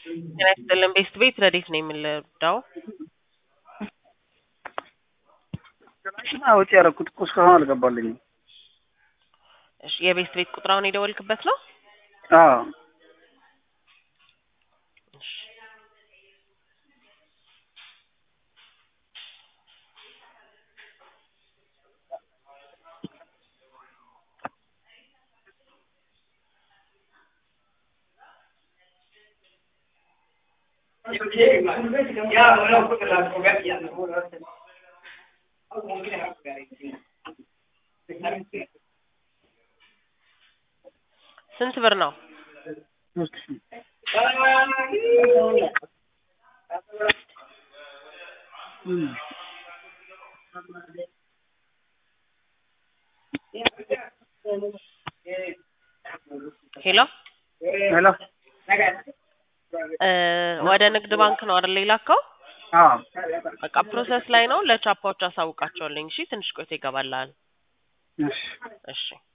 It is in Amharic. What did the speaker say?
ጤና ይስጥልን ቤስት ቤት ረዴት ነው የምንረዳው? ትናንትና ወጪ ያደረኩት እኮ እስካሁን አልገባልኝም። እሺ የቤስት ቤት ቁጥር አሁን የደወልክበት ነው? አዎ እሺ ስንት ብር ነው? ሶስት ሺህ እም። ሄሎ ሄሎ እ ወደ ንግድ ባንክ ነው አይደል የላከው? አዎ በቃ ፕሮሰስ ላይ ነው። ለቻፓዎች አሳውቃቸዋለኝ። እሺ ትንሽ ቆይቶ ይገባልሃል። እሺ እሺ